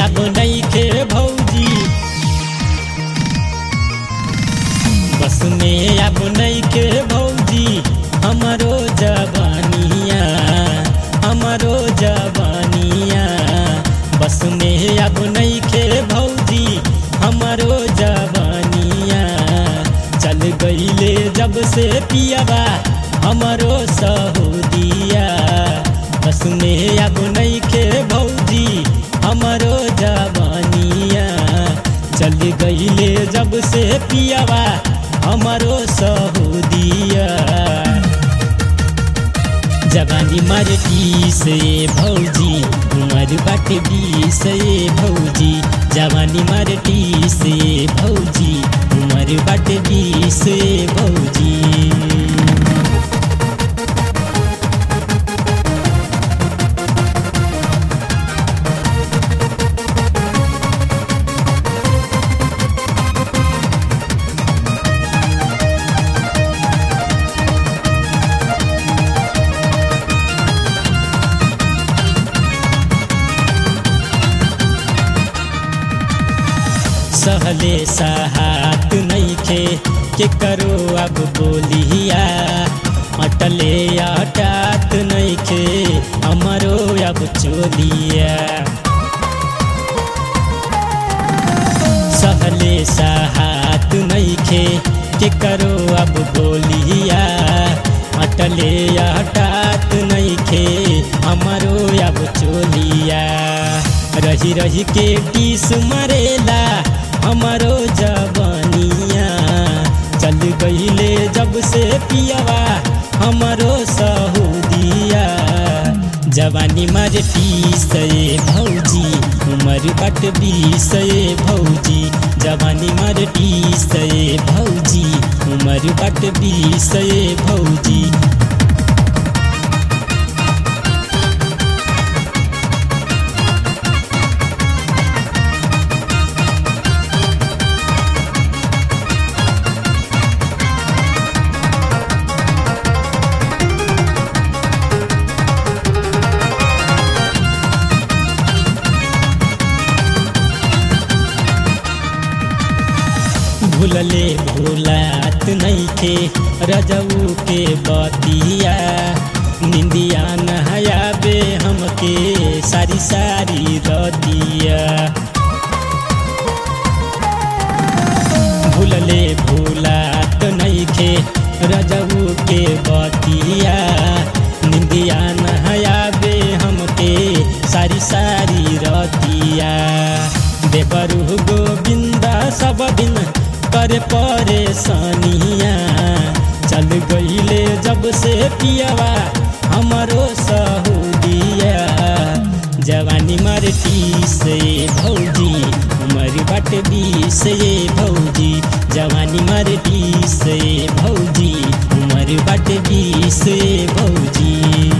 अब नइखे भौजी बस में अब नइखे भौजी हमरो जवानिया हमरो जवानिया बस में अब नइखे भौजी हमरो जवानिया चल गईले जब से पियावा हमरो सहुदिया बस में अब नइखे भौजी हमरो जवानिया चल गईले जब से पियावा हमरो सहुदिया जवानी मर से भौजी उमर बट से भौजी जवानी मर से भौजी उमर बट से भौजी सहले सहात नइखे के करो अब बोलिया अटले अटात नइखे हमरो अब चोलिया सहले सहात नइखे के करो अब बोलिया अटले अटात नइखे हमरो अब चोलिया रही रही के टीस मरेला हमरो जवानिया चल गईले जब से पियवा हमरो सहुदिया जवानी मर से भौजी उमर बट से भौजी जवानी मर से भौजी उमर बट से भौजी भूलले भूलात नइखे रजऊ के बतिया निंदिया नहयाबे हमके सारी सारी रतिया भूलले भूलात नइखे रजऊ के बतिया निंदिया नहयाबे हमके सारी सारी रतिया देवरु गोविंदा सब दिन कर परेशानिया चल गईले जब से पियवा हमरो सहुदिया जवानी मर से भौजी उमर बट से भौजी जवानी मर से भौजी उमर बट से भौजी